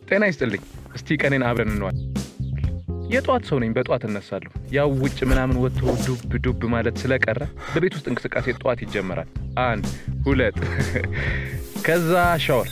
ጤና ይስጥልኝ። እስቲ ቀኔን አብረን እንዋል። የጠዋት ሰው ነኝ። በጠዋት እነሳለሁ። ያው ውጭ ምናምን ወጥቶ ዱብ ዱብ ማለት ስለቀረ በቤት ውስጥ እንቅስቃሴ ጠዋት ይጀመራል። አንድ ሁለት፣ ከዛ ሻወር።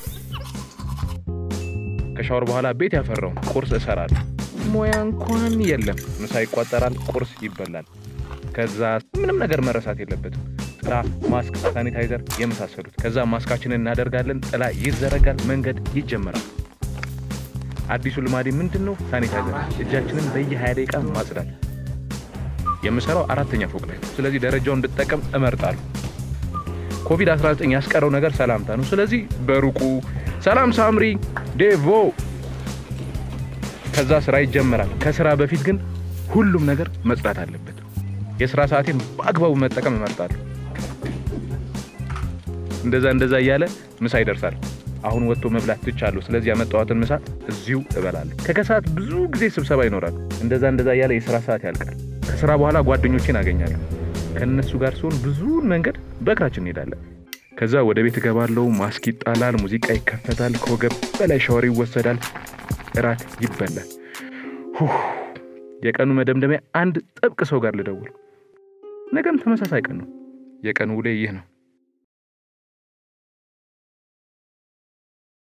ከሻወር በኋላ ቤት ያፈራውን ቁርስ እሰራለሁ። ሙያ እንኳን የለም። ምሳ ይቋጠራል፣ ቁርስ ይበላል። ከዛ ምንም ነገር መረሳት የለበትም። ጥላ፣ ማስክ፣ ሳኒታይዘር የመሳሰሉት። ከዛ ማስካችንን እናደርጋለን። ጥላ ይዘረጋል፣ መንገድ ይጀመራል። አዲሱ ልማዴ ምንድን ነው? ሳኒታይዘር፣ እጃችንን በየ20 ደቂቃ ማጽዳት። የምሰራው አራተኛ ፎቅ ላይ ነው። ስለዚህ ደረጃውን ብጠቀም እመርጣለሁ። ኮቪድ-19 ያስቀረው ነገር ሰላምታ ነው። ስለዚህ በሩቁ ሰላም ሳምሪ፣ ዴቮ። ከዛ ስራ ይጀመራል። ከስራ በፊት ግን ሁሉም ነገር መጽዳት አለበት። የስራ ሰዓቴን በአግባቡ መጠቀም እመርጣለሁ። እንደዛ እንደዛ እያለ ምሳ ይደርሳል። አሁን ወጥቶ መብላት ትቻለሁ። ስለዚህ ያመጣኋትን ምሳ እዚሁ እበላለሁ። ከከሰዓት ብዙ ጊዜ ስብሰባ ይኖራል። እንደዛ እንደዛ እያለ የስራ ሰዓት ያልቃል። ከስራ በኋላ ጓደኞቼን አገኛለሁ። ከእነሱ ጋር ሲሆን ብዙውን መንገድ በእግራችን እንሄዳለን። ከዛ ወደ ቤት እገባለሁ። ማስክ ይጣላል፣ ሙዚቃ ይከፈታል፣ ከወገብ በላይ ሻወር ይወሰዳል፣ እራት ይበላል። ሁህ! የቀኑ መደምደሚያ አንድ ጥብቅ ሰው ጋር ልደውል። ነገም ተመሳሳይ ቀን ነው። የቀኑ ውሌ ይህ ነው።